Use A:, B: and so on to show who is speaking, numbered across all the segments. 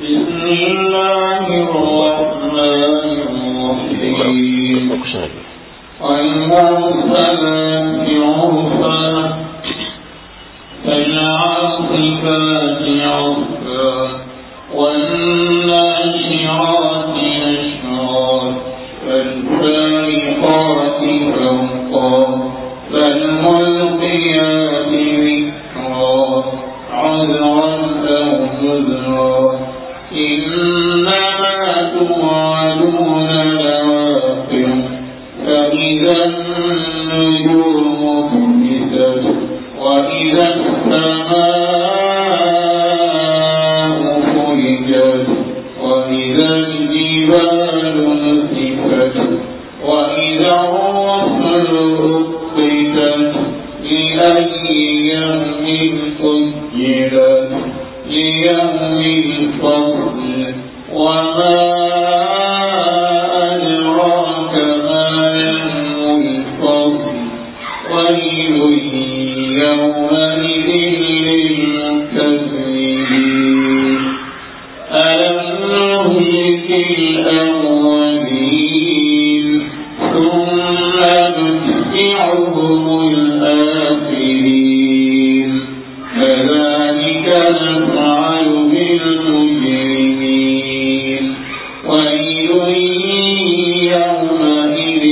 A: بسم الله الرحمن الرحيم والمرسلات عرفا فالعاصفات عرفا والناشرات نشرا فالفارقات فرقا فالملقيات ذكرا عذرا أو نذرا إنما توعدون لواقع فإذا النجوم طمست وإذا السماء فرجت وإذا الجبال نسفت وإذا الرسل أقتت لأي يوم أجلت ليوم الفصل وما أدراك ما يوم الفصل ويل يومئذ للمكذبين ألم نهلك الأولين ثم نتبعهم الآخرين كذلك نفعل بالمجرمين ويل يومئذ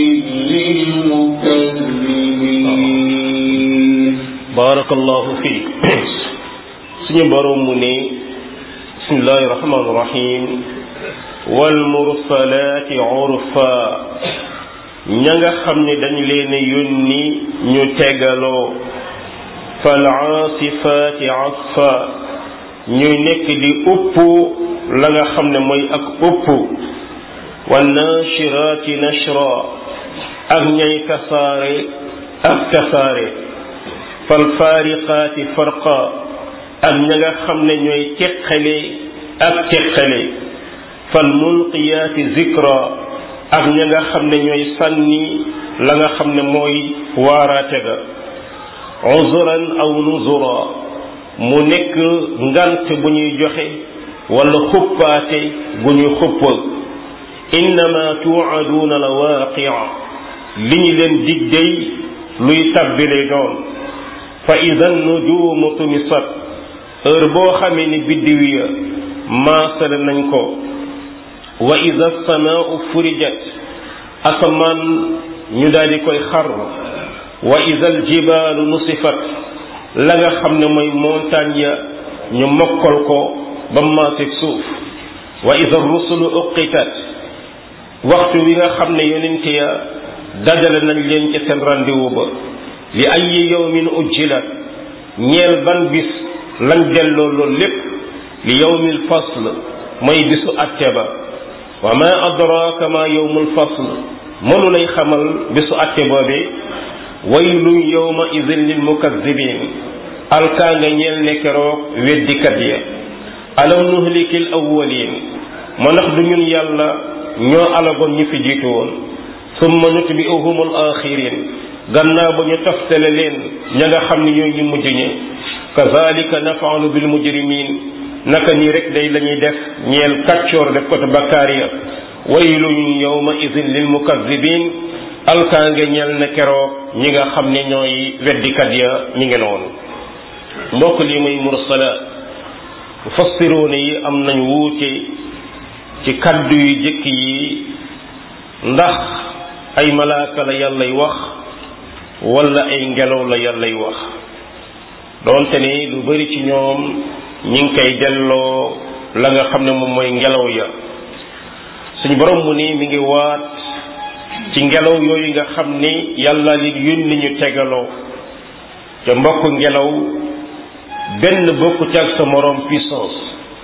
A: للمكذبين
B: barakallahu fiik suñu boroom mu ne bismillahi rahmaani rahim wal mursalaati urfa ña nga xam ne dañ leen yónni ñu tegaloo fal aasifaati asfa ñuy nekk di upp la nga xam ne mooy ak upp wan naashiraati nashra ak ñay tasaare ak tasaare fal faariqaati farqa ak ña nga xam ne ñooy teqale ak teqale fal mulqiyaati zikra ak ña nga xam ne ñooy sànni la nga xam ne mooy waaraate ga uzuran aw nuzura mu nekk ngant bu ñuy joxe wala xuppaate gu ñuy xupp innama tuucaduuna la waaqia li ñu leen dig day luy tabbile doon fa ida nujuumu tumisat heure boo xamee ni biddiw ya maasale nañ ko wa ida samaau furijat asamaan ñu daal di koy xar wa ida aljibaalu nusifat la nga xam ne mooy montagne ya ñu mokkal ko ba maaseg suuf wa ida rusulu uqitat waxtu wi nga xam ne yonent ya dajale nañ leen ci seen rendez-vous ba li ay yawmin ujjilat ñeel ban bis lañ delloo loolu lépp li yawmil fasl mooy bisu atte ba wa ma adraka ma yawmul fasl mënu lay xamal bisu atte boobee waylun yawma idin lil mukazzibin alkaa nga ñeel ne keroog weddikat ya alam nuhlikil awwalin ma ndax du ñun yàlla ñoo alagoon ñi fi jiitu woon summa nutbi'uhumul axirin gannaaw ba ñu toftale leen ña nga xam ne ñooy ñu mujj ñi kazalika nafaalu bil mujrimin naka nii rek day la ñuy def ñeel kàccoor def ko te bakkaar ya waylun yawma idin lil mukazzibin alkaange ñeel na keroog ñi nga xam ne ñooy weddikat ya ñi ngi noonu mbokk lii muy mursala mufassiroone yi am nañ wuute ci kaddu yu jëkk yi ndax ay malaaka la yàllay wax wala ay ngelaw la yàllay wax doonte ne lu bari ci ñoom ñi ngi koy delloo la nga xam ne moom mooy ngelaw ya suñu borom mu ni mi ngi waat ci ngelaw yooyu nga xam ni yàlla li yónni ñu tegaloo te mbokk ngelaw benn bokku ci ak sa moroom puissance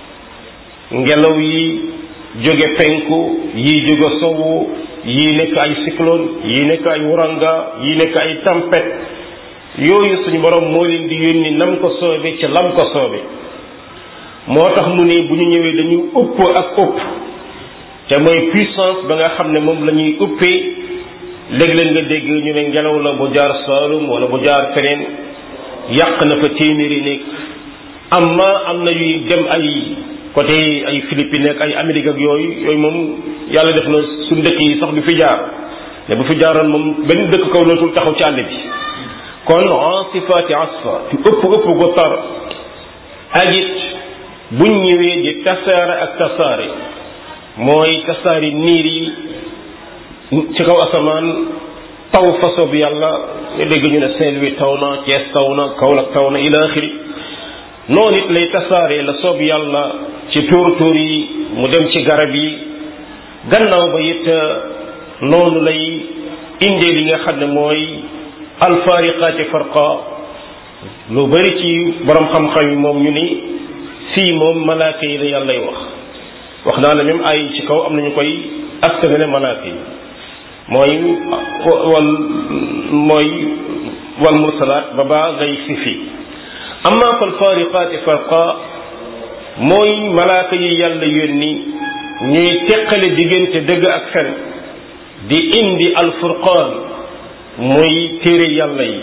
B: ngelaw yi jóge penku yi jóge sowu yi nekk ay cyclone yi nekk ay wuranga yi nekk ay tempête yooyu suñu borom moo leen di yónni nam ko soobe ci lam ko soobe moo tax mu ne bu ñu ñëwee dañuy ëpp ak ëpp te mooy puissance ba nga xam ne moom la ñuy ëppee léeg-léeg nga dégg ñu ne ngelaw la bu jaar Saalum wala bu jaar feneen yàq na fa téeméeri néeg amma am na yuy dem ay côté ay Philippines ak ay Amérique ak yooyu yooyu moom yàlla def na suñ dëkk yi sax du fi jaar ne bu fi jaaroon moom benn dëkk kaw lootul taxaw ci àll bi kon asifaati asfa ci ëpp ëpp gu tar ak it buñ ñëwee di tasaare ak tasaare mooy tasaari niir yi ci kaw asamaan taw façon bi yàlla nga dégg ñu ne Saint-Louis taw na Thiès taw na Kaolack taw na ila axiri noonu it lay tasaaree la soob yàlla ci tóor tóor yi mu dem ci garab yi gannaaw ba it noonu lay indee li nga xam ne mooy alfaariqaati farqa lu bari ci borom xam-xam yi moom ñu ni fii moom malaaka yi la yàllay wax wax naa la même ay ci kaw am nañu koy askanale malaaka yi mooy wal mooy wal mursalaat ba baa ngay si fii amma fal faariqaati farqa mooy malaaka yi yàlla yónni ñuy teqale diggante dëgg ak fen di indi alfurqaan mooy téere yàlla yi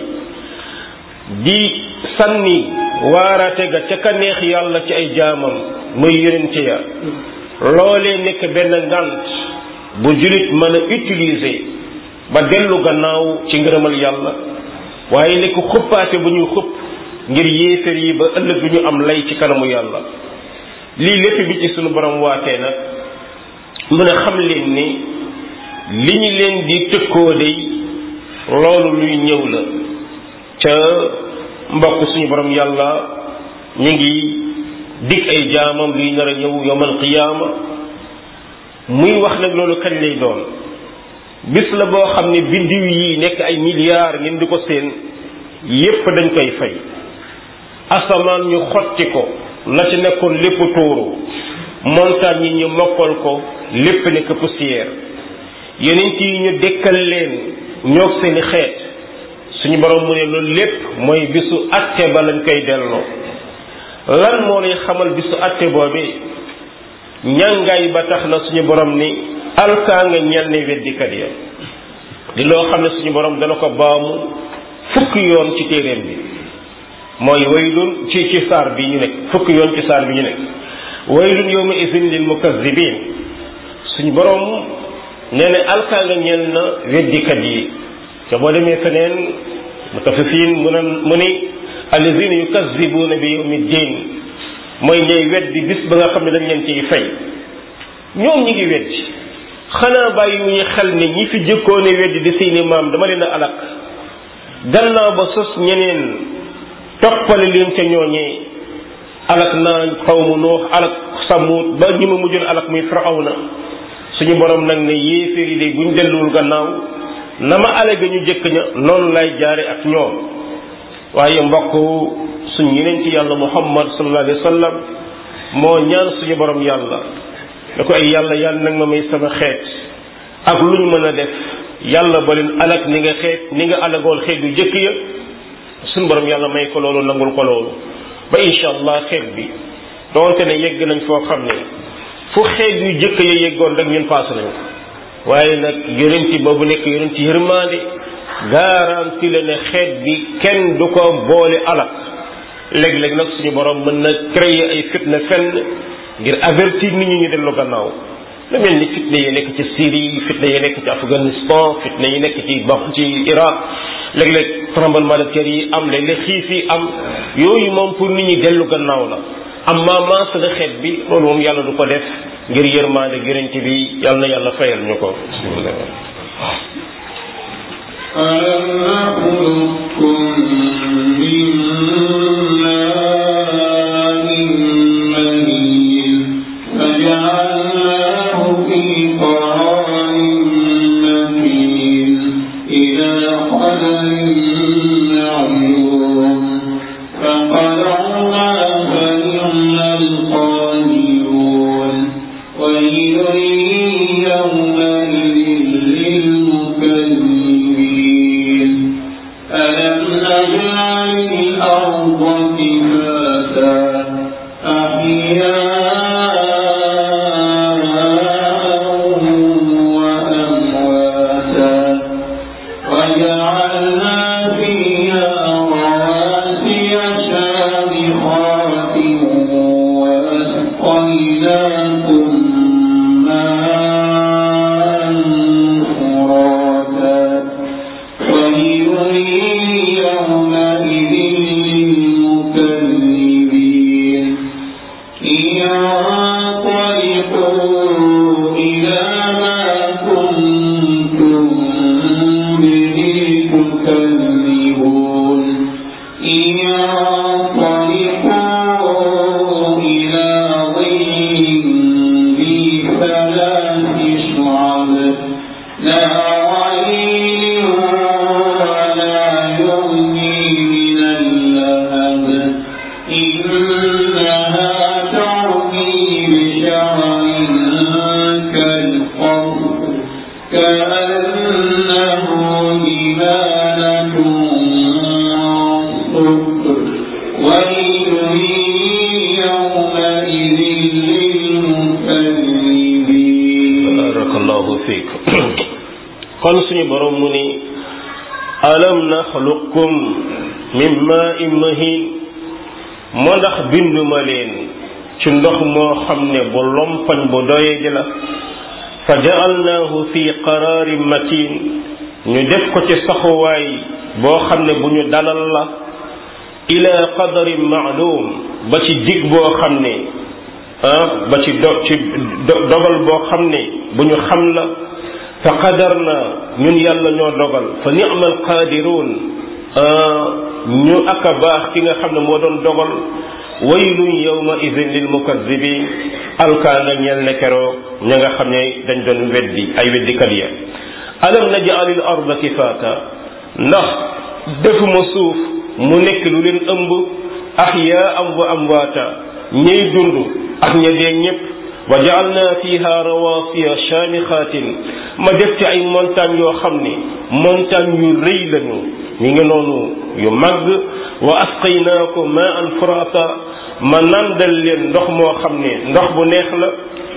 B: di sànni waaraate ga ca ka neex yàlla ci ay jaamam muy yonente ya loolee nekk benn ngant bu julit mën a utiliser ba dellu gannaaw ci ngërëmal yàlla waaye nekk xuppaate bu ñuy xupp ngir yéefér yi ba ëllëg du ñu am lay ci kanamu yàlla lii lépp bi ci sunu borom waatee nag mën a xam leen ni li ñu leen di tëkkoo day loolu luy ñëw la ca mbokk suñu borom yàlla ñu ngi dig ay jaamam luy nar a ñëw yowmal qiyaama muy wax nag loolu kañ lay doon bis la boo xam ne biddiw yi nekk ay milliards ngeen di ko seen yépp dañ koy fay asamaan ñu xotti ko la ci nekkoon lépp tuuru montagne yi ñu mokkal ko lépp nekk poussière yeneen yi ñu dekkal leen ñoog seeni xeet suñu borom mu ne loolu lépp mooy bisu atte ba lañ koy delloo lan moo lay xamal bisu atte boobee ñàngaay ba tax na suñu borom ni alkaa nga ñel ne weddikat ya di loo xam ne suñu borom dana ko baamu fukki yoon ci téeréem bi mooy waylun ci ci saar bi ñu nekk fukki yoon ci saar bi ñu nekk waylun yawma izin lil mukazzibin suñu borom nee na alkaa nga ñel na weddikat yi te boo demee feneen mutaffifin mu ne mu ni allazina yukazzibuna bi yawmi ddin mooy ñooy weddi bis ba nga xam ne dañ leen ciy fay ñoom ñi ngi weddi xanaa bàyyi wu ñu xel ne ñi fi jëkkoone weddi di seeni maam dama leen a alak gannaaw ba sos ñeneen toppale leen ca ñooñee alak naa xawmu nuux alak samut ba ñi ma mujjoon alak muy firawna suñu borom nag ne yéeféer yi de buñ delluwul gannaaw na ma alage ñu jëkk ña noonu lay jaare ak ñoom waaye mbokk suñ yeneen ci yàlla muhammad sallallahu alayhi wa sallam moo ñaan suñu borom yàlla da ko ay yàlla yàlla nag ma may sama xeet ak lu ñu mën a def yàlla ba leen alak ni nga xeet ni nga alagoon xeet yu jëkk ya suñu borom yàlla may ko loolu nangul ko loolu ba incha allah xeet bi doonte ne yegg nañ foo xam ne fu xeet yu jëkk ya yeggoon rek ñun paase nañ ko waaye nag yonenti boobu nekk yonenti yërmaande garanti la ne xeet bi kenn du ko boole alak léeg-léeg nag suñu borom mën na créer ay fitna fenn ngir avertir nit ñi ñu dellu gannaaw lu mel ni fitna yi nekk ci Syrie fitna yi nekk ci Afghanistan fitna yi nekk ci ba ci Irak léeg-léeg tremblement de terre yi am léeg-léeg xiif yi am yooyu moom pour nit ñi dellu gannaaw la amma maas la xeet bi loolu moom yàlla du ko def ngir yërmaande gërënte bi yàlla na yàlla fayal ñu ko bismillah
A: ألم نخلقكم من ماء مهين فجعلناه في قرار مكين إلى قدر معلوم فقدرنا فنعم القادرون ويل يومئذ للمكذبين ألم نجعل الأرض كفاتا وأسقيناكم ماء فراتا ويل يومئذ للمكذبين انطلقوا إلى ما كنتم به تكذبون انطلقوا إلى ظل ذي ثلاث شعب لا ظليل ولا يغني من اللهب إنها ترمي بشرر كالقصر كأنه جبالة صفر ويل يومئذ للمكذبين
B: barakallahu fiik kon suñu borom mu ni alam naxluqkum min maa'in mahin moo ndax binduma leen ci ndox moo xam ne bu lompañ bu doye ji la fa ja'alnaahu fi qaraarin matin ñu def ko ci saxuwaay boo xam ne bu ñu dalal la ila qadarin ma'lum ba ci dig boo xam ne ah ba ci do ci dogal boo xam ne bu ñu xam la fa qadar na ñun yàlla ñoo dogal fa ni'mal qaadiruun ñu aka baax ki nga xam ne moo doon dogal waylun yawma idin lil mukazzibin alkaa nga ñeel ne keroog ña nga xam ne dañ doon weddi ay weddikat ya alam naj'alil arda kifaata ndax defuma suuf mu nekk lu leen ëmb ahyaa'an wa amwaata ñey dund ak ña dee ñépp wa ja'alna fiha rawasiya shamikhatin ma def ci ay montagne yoo xam ne montagne yu rëy lañu ñu ngi noonu yu màgg wa asqaynaakum ma'an furata ma nandal leen ndox moo xam ne ndox bu neex la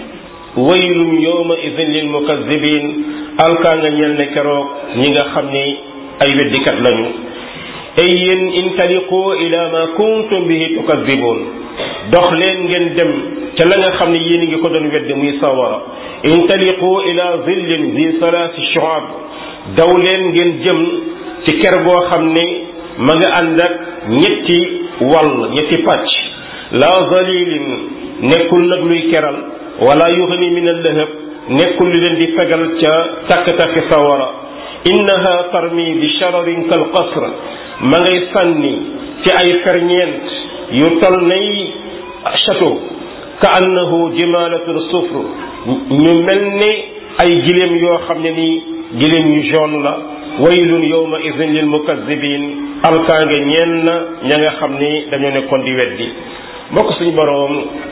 B: waylun yawma idhin lil mukazzibin alkaa nga ñel ne keroog ñi nga xam ne ay weddikat lañu ay yéen intaliqu ila ma kuntum bihi tukazibun dox leen ngeen dem ca la nga xam ne yéen a ngi ko doon wedde muy sawara intaliqu ila zillin zi salaasi shu'ab daw leen ngeen jëm ci ker goo xam ne ma nga ànd ak ñetti wàll ñetti pàcc la zalilin nekkul nag luy keral wala yughni min al-lahab nekkul li leen di fegal ca takk-takk sawara innaha tarmi bi shararin kal qasr ma ngay sànni ci ay ferñeent yu tol nay château ka annahu jimalatun sufr ñu mel ni ay giléem yoo xam ne nii giléem yu jaune la waylun yawma idhin lil mukazzibin alkaange ñeen na ña nga xam ni dañoo nekkoon di weddi mbokk suñu boroom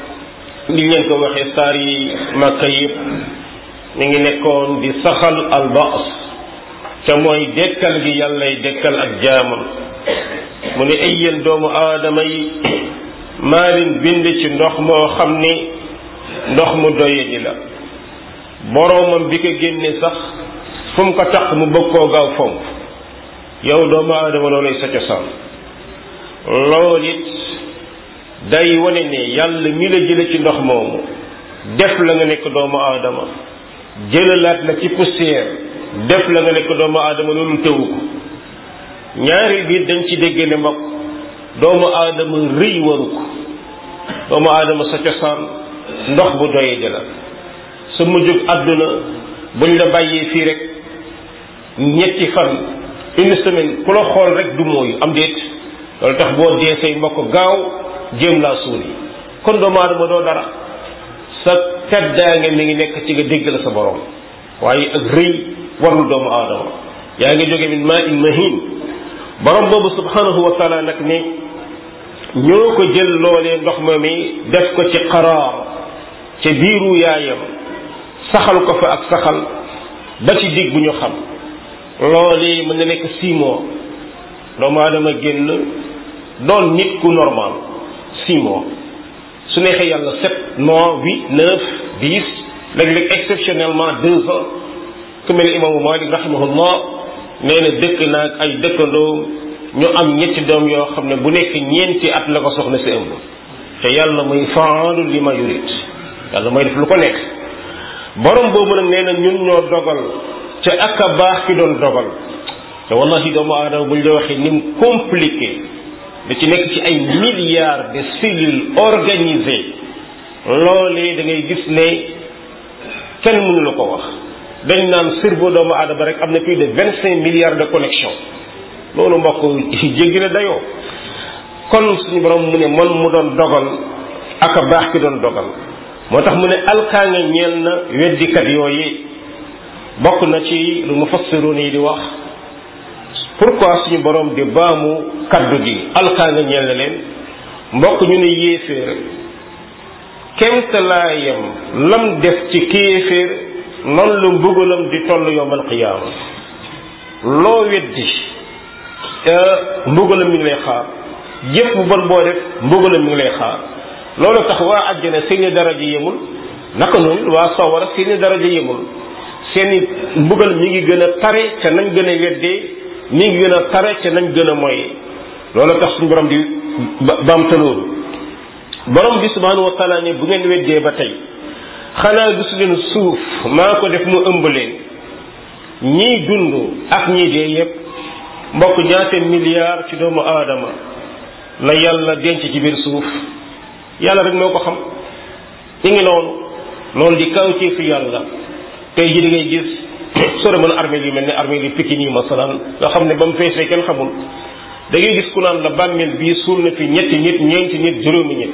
B: li leen ko waxee saar yi màkka yëpp mi ngi nekkoon di saxal albaas ca mooy dekkal gi yàllay dekkal ak jaamam mu ne ay yéen doomu aadama yi maa leen bind ci ndox moo xam ni ndox mu doye ji la boroomam bi ko génne sax fu mu ko tax mu bëgg koo gaaw fomp yow doomu aadama loolay sa cosaan lool it day wane ne yàlla mi la jële ci ndox moomu def la nga nekk doomu aadama jëlalaat la ci poussière def la nga nekk doomu aadama loolu tewu ko ñaari biir dañ ci dégg ne mbokk doomu aadama rëy waru ko doomu aadama sa cosaan ndox bu doyee di la sa mujjug àdduna buñ la bàyyee fii rek ñetti fan une semaine ku la xool rek du mooyu am déet loolu tax boo dee say mbokk gaaw jéem laa suuli kon doomu aadama doo dara sa teddaange mi ngi nekk ci nga dégg la sa borom waaye ak rëy warul doomu aadama yaa ngi jóge min maa in mahin borom boobu subhanahu wa taala nag ne ñoo ko jël loolee ndox ma mi def ko ci qaraar ca biiru yaayam saxal ko fa ak saxal ba ci dig bu ñu xam loolee mën na nekk six mois doomu aadama génn doon nit ku normal six mois su neexee yàlla sept mois huit neuf dix léeg-léeg exceptionnellement deux ans ku mel imaamu Malik rahimahullah nee na dëkk naag ay dëkkandoo ñu am ñetti doom yoo xam ne bu nekk ñeenti at la ko soxna si ëmb te yàlla muy faalu li ma yurit yàlla mooy def lu ko nekk borom boobu nag nee na ñun ñoo dogal ca ak a baax ki doon dogal te wallahi doomu aadama buñ la waxee ni mu compliqué da ci nekk ci ay milliards de cellules organisées loolee da ngay gis ne kenn mënu la ko wax dañ naan cerveau doomu aadama rek am na plus de vingt cinq milliards de connexion loolu mbokk jéggi na dayoo kon suñu borom mu ne man mu doon dogal ak a baax ki doon dogal moo tax mu ne alkaanga ñeel na weddikat yooyu bokk na ci lu mufassiroon yi di wax pourquoi suñu borom di baamu kaddu gi alkaanga ñeel na leen mbokk ñu ne yéeféer kemtalaayam lam def ci kéeféer noonu la mbugalam di toll yowmal qiyaama loo weddi mbugalam mi ngi lay xaar jëf bu bon boo def mbugalam mi ngi lay xaar loolu tax waa àjjana seeni daraja yemul naka noonu waa sawara seeni daraja yemul seeni mbugal mi ngi gën a tare ca nañ gën a weddee mi ngi gën a tare ca nañ gën a moye loolu tax suñu borom di baamtaloolu borom bi subhanahu wa taala ne bu ngeen weddee ba tey xanaa gisu leen suuf maa ko def mu ëmb leen ñiy dund ak ñii dee yépp mbokk ñaate milliards ci doomu aadama la yàlla denc ci biir suuf yàlla rek moo ko xam ñu ngi noonu loolu di kawtee fi yàlla tey ji di ngay gis soo demoon armée yu mel ne armée yu Pikine yi masalan nga xam ne ba mu feesee kenn xamul da ngay gis ku naan la bàmmeel bii suul na fi ñetti nit ñeenti nit juróomi nit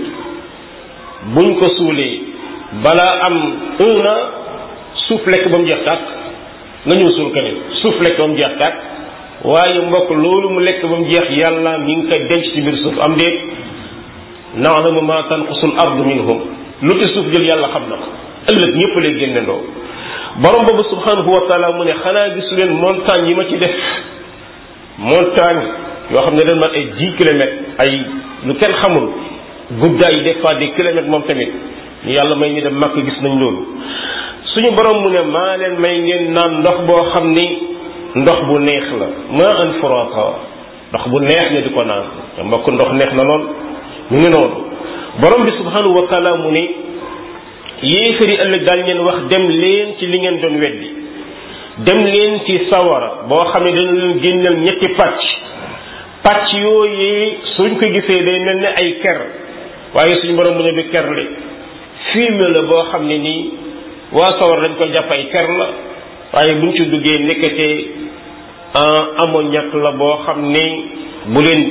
B: buñ ko suulee balaa am un an suuf lekk ba mu jeex tàkk nga ñëw suul keneen suuf lekk ba mu jeex tàkk waaye mbokk loolu mu lekk ba mu jeex yàlla mi ngi koy denc ci biir suuf am déet naalamu ma tanqusul ardu minhum lu ci suuf jël yàlla xam na ko ëllëg ñëpp lay génnendoo borom boobu subhanahu wa taala mu ne xanaa gisu leen montagne yi ma ci def montagne yoo xam ne dañ mat ay dix kilomètres ay lu kenn xamul guddaay des fois des kilomètres moom tamit ñu yàlla may ñu dem màkk gis nañ loolu suñu borom mu ne maa leen may ngeen naan ndox boo xam ni ndox bu neex la ma an furata ndox bu neex nga di ko naan te mbokk ndox neex na lool mu ngi noonu borom bi subhanahu wa taala mu ne yéefari ëllëg daal ngeen wax dem leen ci li ngeen doon weddi dem leen ci sawara boo xam ne dañu leen génneel ñetti pàcc pàcc yooyu suñ ko gisee day mel ne ay ker waaye suñu borom mu ne du ker li film la boo xam ne nii waa sawara dañ koy jàpp ay ker la waaye buñ ci duggee nekkate ammoniac la boo xam ne bu leen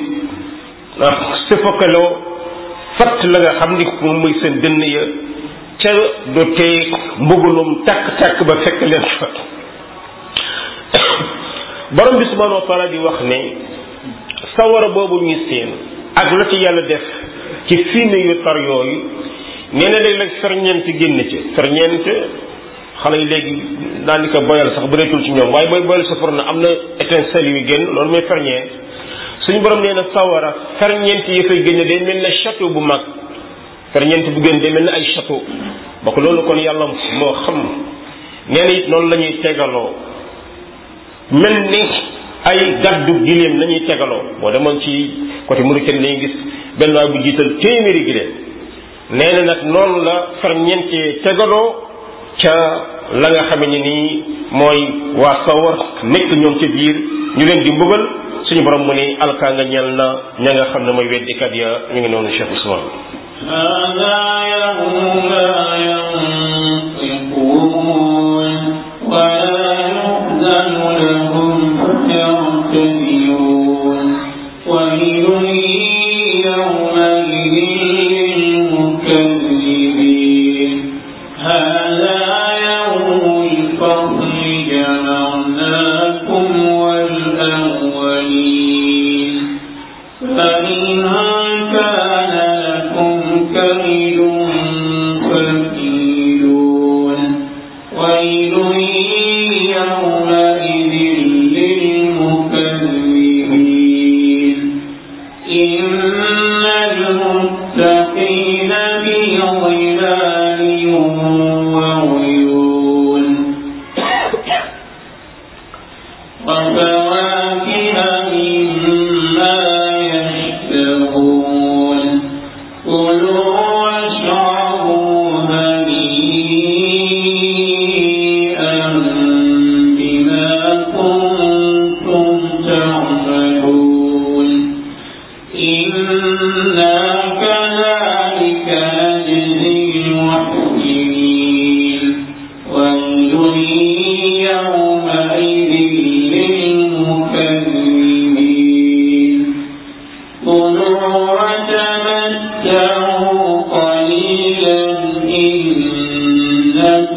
B: sëfakaloo fatt la nga xam ni moom muy seen dënn ya ca du tee mbugulum takk-takk ba fekk leen fa borom bi subhanahu wa taala di wax ne sawara boobu ñuy seen ak la ci yàlla def ci fiine yu tar yooyu nee na léeg-léeg ferñeent génn ci ferñeent xale yi léegi daanaka boyal sax bëreetul ci ñoom waaye booy boyal sa for na am na étincelle yu génn loolu mooy ferñeent suñu borom nee na sawara ferñeent yi fay génne day mel ne château bu mag ferñeent bu génn day mel ne ay château bokk loolu kon yàlla moo xam nee na it noonu la ñuy tegaloo mel ni ay gaddu giléem la ñuy tegaloo boo demoon ci côté Mauritanie lañuy gis benn waay bu jiital téeméeri giléem nee na nag noonu la ferñeent tegaloo ca la nga xame ne nii mooy waa sawar nekk ñoom ca biir ñu leen di mbugal suñu borom mu ne alkaa nga ñel na ña nga xam ne mooy weddikat ya ñu ngi noonu Cheikh Ousmane
A: هذا يوم لا ينطقون ولا يؤذن لهم فيعتذرون ويل يومئذ للمكذبين هذا يوم الفصل جمعناكم والأولين فإن كان لكم كيد فكيدون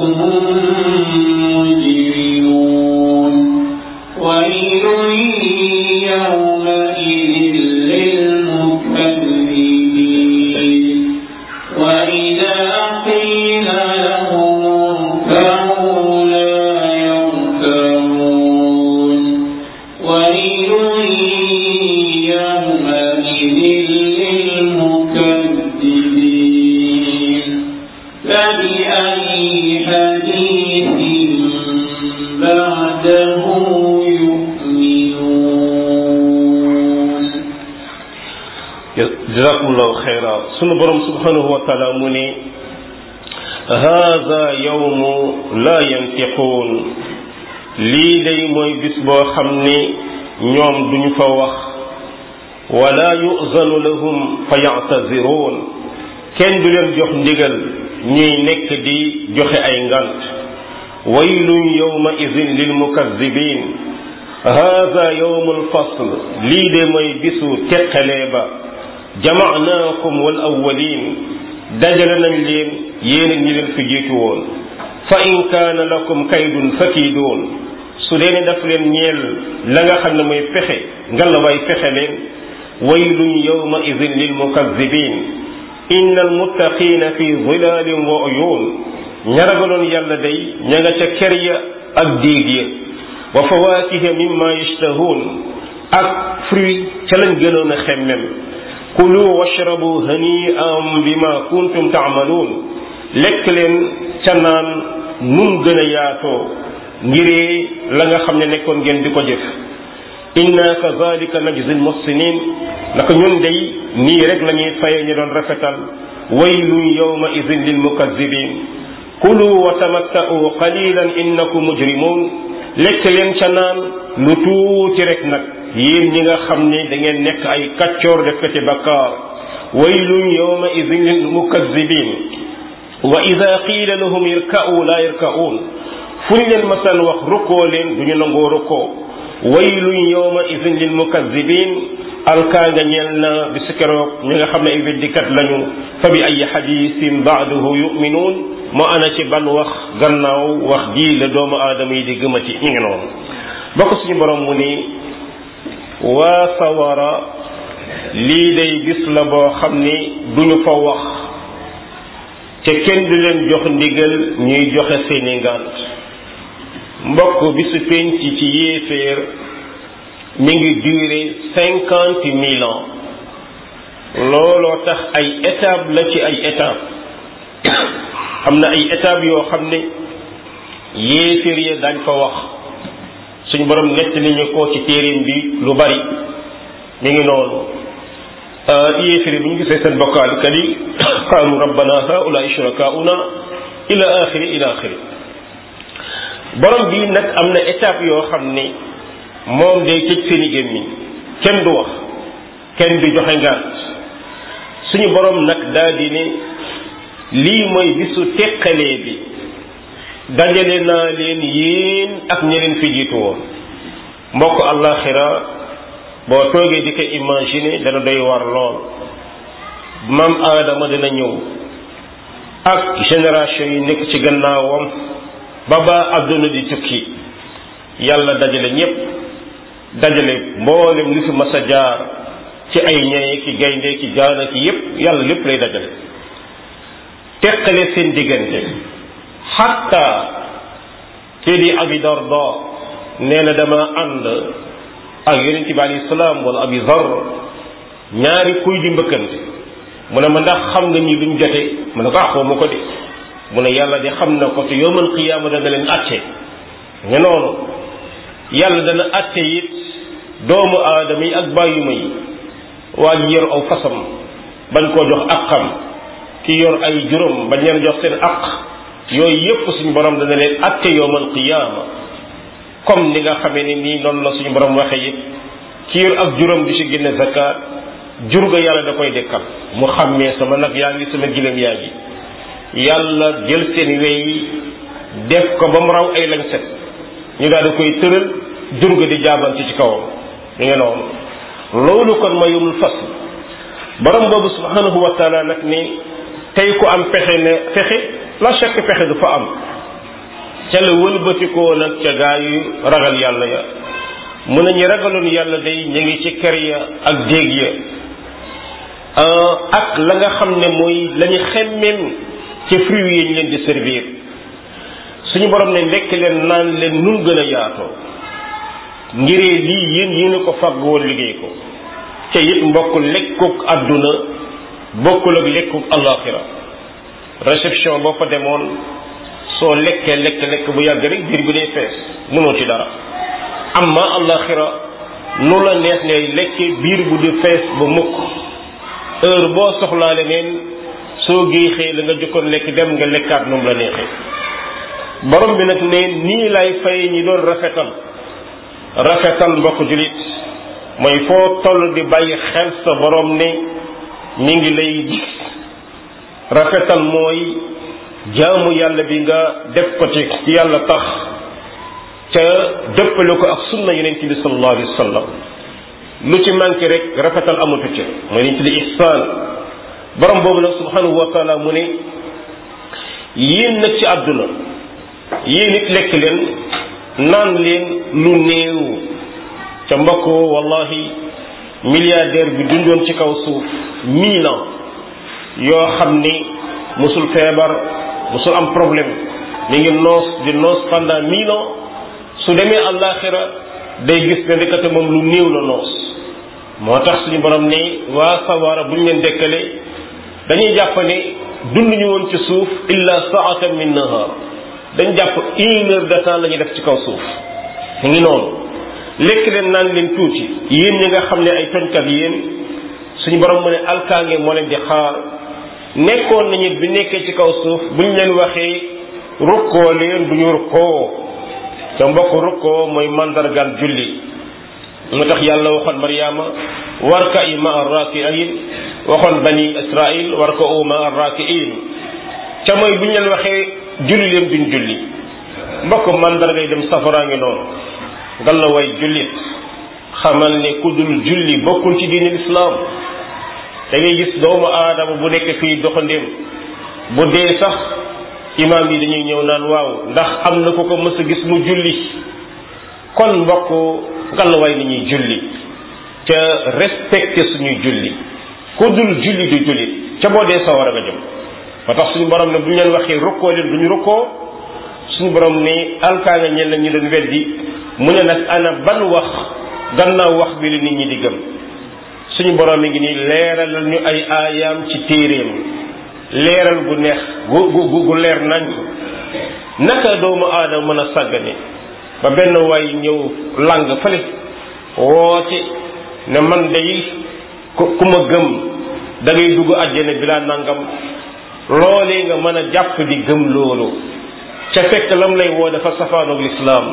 A: هم مجرمون ويل يومئذ للمكذبين وإذا قيل لهم اركعوا لا يركعون ويل يومئذ للمكذبين فبأي حديث بعده يؤمنون
B: jazakumullahu xayra sunu borom subhanahu wa taala mu ne haada yawmu la yantiquun lii day mooy bis boo xam ne ñoom duñu fa wax wala yuzanu lahum fa yactaziruun kenn du leen jox ndigal ñuy nekk di joxe ay ngant waylun yawma idin lil mukazzibin haada yawmu alfasl lii de mooy bisu teqalee ba jamaanaakum wal awwalin dajale nañ leen yéen ak ñi leen fi jiitu woon fa in kaana lakum kaydun fakiidoon su dee ne daf leen ñeel la nga xam ne mooy pexe nga la way pexe leen waylun yawma idin lil mukazzibin inna almuttaqina fi zilalin wa uyun ña ragaloon yàlla day ña nga ca ker ya ak diig ya wa fawakiha mimma yashtahuun ak fruit ca lañ gënoon a xemmem kulu washrabu hani'an bima kuntum ta'malun lekk leen ca naan num gën a yaatoo ngiree la nga xam ne nekkoon ngeen di ko jëf inna kazalika najzi almuhsinin naka ñun day nii rek la ñuy faye ñu doon rafetal waylun yawma idin lilmukazzibin kulu wa tamatta'u qalilan innakum mujrimun lekk leen ca naan lu tuuti rek nag yéen ñi nga xam ne da ngeen nekk ay kaccoor def ko ci bakkaar waylun yawma idin lil mukazzibin wa ida qiila lahum irka'u la yarka'un fu ñu leen masaan wax rukkoo leen du ñu nangoo rukkoo waylun yawma idin lil mukazzibin alkaa nga ñeel na bi si keroog ñi nga xam ne ay weddikat lañu fa bi ay xadisin ba'dahu yu'minuun moo ana ci ban wax gannaaw wax ji la doomu aadama yi di gëmati ñu ngi noonu bokk suñu borom mu ni waa sawara lii day bis la boo xam ni duñu fa wax te kenn du leen jox ndigal ñuy joxe seeni ngànt mbokk bisu penc ci yéeféer mi ngi durer cinquante mille ans looloo tax ay étape la ci ay étape am na ay étape yoo xam ne yéeféer ya dañ fa wax suñu borom nett li ñu ko ci téeréem bi lu bari mi ngi noonu yéeféer bu ñu gisee seen bokkaalikat yi qaalu rabbana haula shurakauna ila axiri ila axiri borom bi nag am na étape yoo xam ne moom day tëj seeni gémmiñ kenn du wax kenn du joxe ngant suñu borom nag daal di ne lii mooy bisu teqalee bi dajale naa leen yéen ak ñeneen fi jiitu woon mbokk àllaaxira boo toogee di ko imaginer dana doy war lool maam aadama dina ñëw ak génération yi nekk ci gannaawam ba ba àdduna di tukki yàlla dajale ñépp dajale mboolem li fi mas a jaar ci ay ñaye ki gaynde ki jaana ki yépp yàlla lépp lay dajale teqale seen diggante xatta kii di abi darda nee na dama ànd ak yonent bi alayhi salaam wala abi zar ñaari kuy di mbëkkante mu ne ma ndax xam nga ñi luñ jote mu ne ko ah xaw ma ko de mu ne yàlla de xam na ko te yowmal qiyaama dana leen atte nga noonu yàlla dana atte it doomu aadama yi ak bàyyuma yi waa ji yor aw fasam bañ koo jox aqam ki yor ay juróom bañ leen jox seen aq yooyu yépp suñu borom dana leen atte yowmal qiyaama comme ni nga xamee ni nii noonu la suñu borom waxee it ki yor ak juróom di ci génne zakat jur ga yàlla da koy dekkal mu xàmmee sama nag yaa ngi sama gileem yaa ngi yàlla jël seen wey def ko ba mu raw ay lañ set ñu daal di koy tëral jur ga di jaabante ci kawam ñu ngi noonu loolu kon ma yomul fas borom boobu subhanahu wa taala nag ni tey ku am pexe ne pexe la chaque pexe du fa am ca la wëlbatikoo nag ca gaa yu ragal yàlla ya mu ne ñu ragaloon yàlla day ñu ngi ci kër ya ak déeg ya ak la nga xam ne mooy la ñu xemmem ci fruits yi ñu leen di servir suñu borom ne lekk leen naan leen nun gën a yaatoo ngiree lii yéen yéen a ko fàgg woon liggéey ko te it mbokk lekkuk àdduna bokkul ak lekkuk alaxira réception boo fa demoon soo lekkee lekk lekk bu yàgg rek biir bi day fees mënoo ci dara amma alaxira nu la neex ngay lekke biir bu di fees ba mukk heure boo soxlaa leneen soo géexee la nga jëkkoon lekk dem nga lekkaat moom la neexee borom bi nag ne nii lay fay ñi doon rafetal rafetal mbokk julit mooy foo toll di bàyyi xel sa borom ne mi ngi lay gis rafetal mooy jaamu yàlla bi nga def ko ci yàlla tax ca dëppale ko ak sunna yonent bi sallallahu alayhi wa sallam lu ci manqué rek rafetal amatu ca mooy liñ tudde ihsaan borom boobu nag subhanahu wa taala mu ne yéen nag ci àdduna yéen it lekk leen naan leen lu néew ca mbokk wallahi milliardaire bi dundoon ci kaw suuf mille ans yoo xam ni musul feebar musul am problème mi ngi noos di noos pendant mille ans su demee àllaaxira day gis ne ndekete moom lu néew la noos moo tax suñu borom ne waa sawara bu ñu leen dekkale dañuy jàpp ne dund ñu woon ci suuf illa saatan min nahar dañ jàpp une heure de temps la ñuy def ci kaw suuf mu ngi noonu lekk leen naan leen tuuti yéen ñi nga xam ne ay toñkat yéen suñu borom mu ne alkaange moo leen di xaar nekkoon nañu bi nekkee ci kaw suuf bu ñu leen waxee rukkoo leen du ñu rukkoo ca mbokk rukkoo mooy mandargal julli mu tax yàlla waxoon Mariama warka i ma arrakiin waxoon bani Israil warka u ma arrakiin ca mooy bu ñu leen waxee julli leen duñ julli mbokk mandargay dem safaraa ngi noonu ngal la way jullit xamal ne ku dul julli bokkul ci diine lislaam da ngay gis doomu aadama bu nekk fii doxandéem bu dee sax imaam yi dañuy ñëw naan waaw ndax am na ko ko mës a gis mu julli kon mbokk ngal la way ni ñuy julli ca respecté suñuy julli ku dul julli du jullit ca boo dee sawara nga jëm ba tax suñu borom ne bu ñu leen waxee rukkoo leen duñu rukkoo suñu borom ne alkaa nga ñen ñu doon weddi mu ne nag ana ban wax gannaaw wax bi la nit ñi di gëm suñu borom mi ngi nii leeralal ñu ay aayaam ci téeréem leeral gu neex gu gu gu leer nañ naka doomu aadama mën a sàggane ba benn waay ñëw lang fële woote ne man day ku ku ma gëm da ngay dugg àjjana bi laa nangam loolee nga mën a jàpp di gëm loolu ca fekk lam lay woo dafa safaanoog lislaam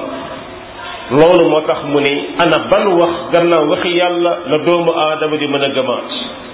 B: loolu moo tax mu ne ana ban wax gannaaw waxi yàlla la doomu aadama di mën a gëmaat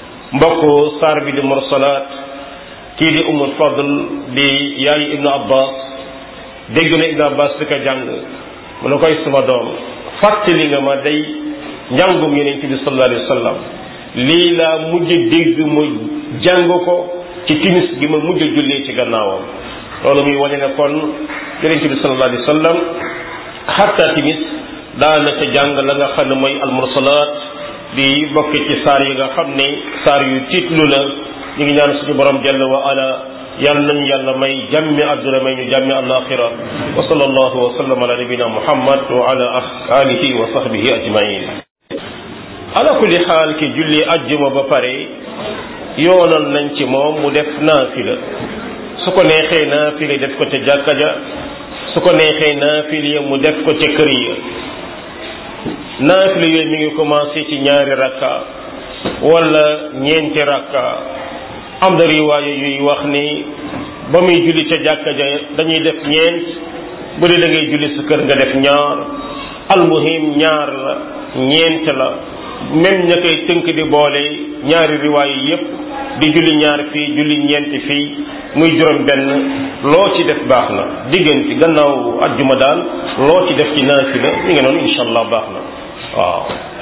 B: mbokk saar bi di mursalaat kii di umul fadl di yaayu ibnu abbas dégg na ibnu abbas di ko jàng mu ne koy suma doom fàttali nga ma day njàngum yonent bi sallallahu alayhi wa sallam lii laa mujj dégg mu jàng ko ci timis gi ma mujj jullee ci gannaawam loolu muy wane ne kon yonent bi sallallahu alayhi wa sallam xatta timis daana ca jàng la nga xam ne mooy almursalaat di bokk ci saar yi nga xam ne saar yu tiitlu la ñu ngi ñaan suñu borom jalla wa ala yàlla nañu yàlla may jàmmi àdduna may ñu jàmmi alaxira wa sallallahu wa sallam ala nabina muhammad wa ala alihi wa sahbihi ajmain ala kulli xaal ki julli ajjuma ba pare yoonal nañ ci moom mu def naafila su ko neexee naafila def ko ca jàkka ja su ko neexee naafila mu def ko ca kër ya naafila yooyu mi ngi commencé ci ñaari rakka wala ñeenti rakka am na riwaaya yuy wax ni ba muy julli ca jàkka ja dañuy def ñeent bu dee da ngay julli sa kër nga def ñaar almuhim ñaar la ñeent la même ña koy tënk di boole ñaari riwaaya yépp di julli ñaar fii julli ñeent fii muy juróom benn loo ci def baax na diggante gannaaw ajjuma daal loo ci def ci naafila mi ngi noonu insha allah baax na waaw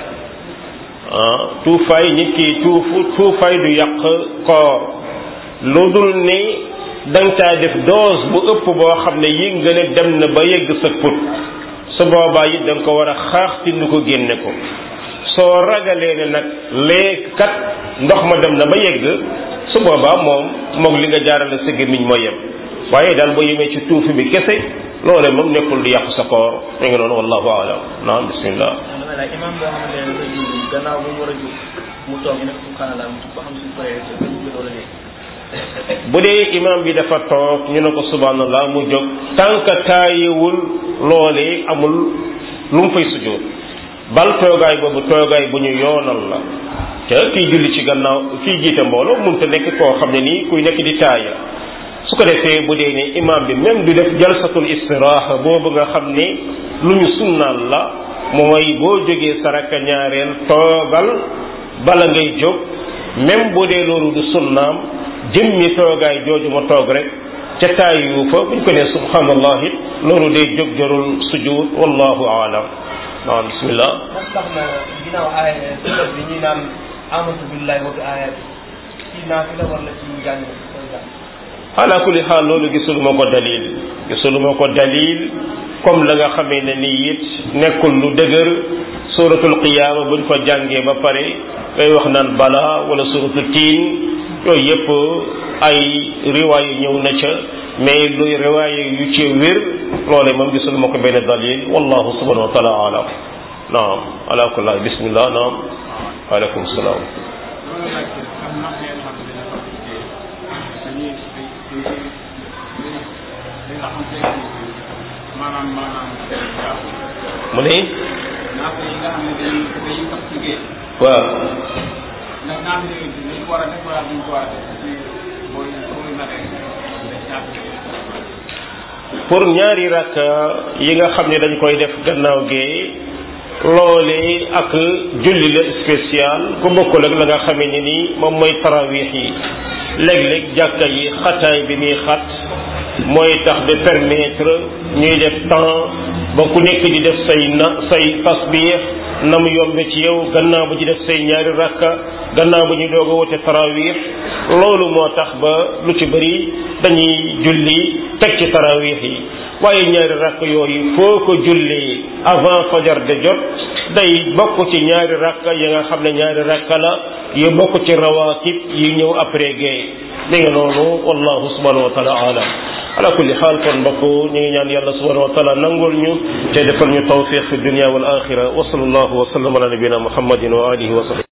B: ah tuufaay nit ki tuufu tuufaay du yàq koor lu dul ni da nga caa def dose bu ëpp boo xam ne yi nga ne dem na ba yegg sa put su boobaa it da nga ko war a xaax tindu ko génne ko soo ragalee ne nag lee kat ndox ma dem na ba yegg su boobaa moom moog li nga jaarale sa gémmiñ moo yem waaye daal boo yemee ci tuufi bi kese loole moom nekkul di yàqu sa koor mi ngi noonu wallahu alam naam bismillah
C: imam boo xamante ne dafa julli gannaaw bu mu war a jóg mu toog nekk subhanallah mu ba xam suñ paree dafa julli wala déet
B: bu dee imam bi dafa toog ñu ne ko subhanallah mu jóg tànk taayewul loolee amul lu mu fay sujjóot bal toogaay boobu toogaay bu ñu yoonal la te kiy julli ci gannaaw kiy jiite mbooloo mënta nekk koo xam ne nii kuy nekk di taaya su ko defee bu dee ne imam bi même du def jalsatul istiraaxa boobu nga xam ne lu ñu sunnaal la mooy boo jógee saraka ñaareel toogal bala ngay jóg même bu dee loolu du sunnaam jëmmi toogaay jooju ma toog rek ca taayu fa buñ ko nee subhanallah it loolu day jóg jarul sujud wallahu aalam naam bismillah
C: ndax tax na ginnaaw aaya sura bi ñuy naan amatu billahi wa bi ayati ci naafila wala ci njàng koy jàng
B: ala kulli xaal loolu gisuluma ko dalil gisuluma ko dalil comme la nga xamee ne nii it nekkul lu dëgër suratul qiyaama buñ ko jàngee ba pare ngay wax naan bala wala suratul tiin yooyu yëpp ay riwaaya ñëw na ca mais luy riwaaya yu ci wér loole moom gisuluma ko benn dalil wallahu subhanahu wa taala alam naam ala kulli xaal bismillah naam waaleykum salaam
D: maanaam maanaam
B: mu ne
D: naaf yi nga xam ne dañuy dañuy sax ci géej
B: waaw
D: ndax naaf yooyu dañ ko war a def wala duñ ko war a def ci booy booy natee naaf
B: pour ñaari rakka yi nga xam ne dañ koy def gannaaw gee loole ak julli la spécial ku bokkul ak la nga xamee ne nii moom mooy tarawix yi léeg-léeg jàkka yi xataay bi muy xat mooy tax de permettre ñuy def temps ba ku nekk di def say na say tasbix na mu yombe ci yow gannaaw ba ci def say ñaari rakka gannaaw ba ñu doog a wote tarawix loolu moo tax ba lu ci bëri dañuy julli teg ci tarawix yi waaye ñaari rakk yooyu foo ko julli avant fajar de jot day bokk ci ñaari rakka yi nga xam ne ñaari rakka la yu bokk ci rawaatib yi ñëw après gay mi ngi noonu wallahu subhanahu wa taala alam ala kulli xaal kon mbokk ñu ngi ñaan yàlla subhanahu wa taala nangul ñu te defal ñu tawfiq fi dunia wal axira wa sallallahu wa sallam ala nabina muhammadin wa alihi wa sahbihi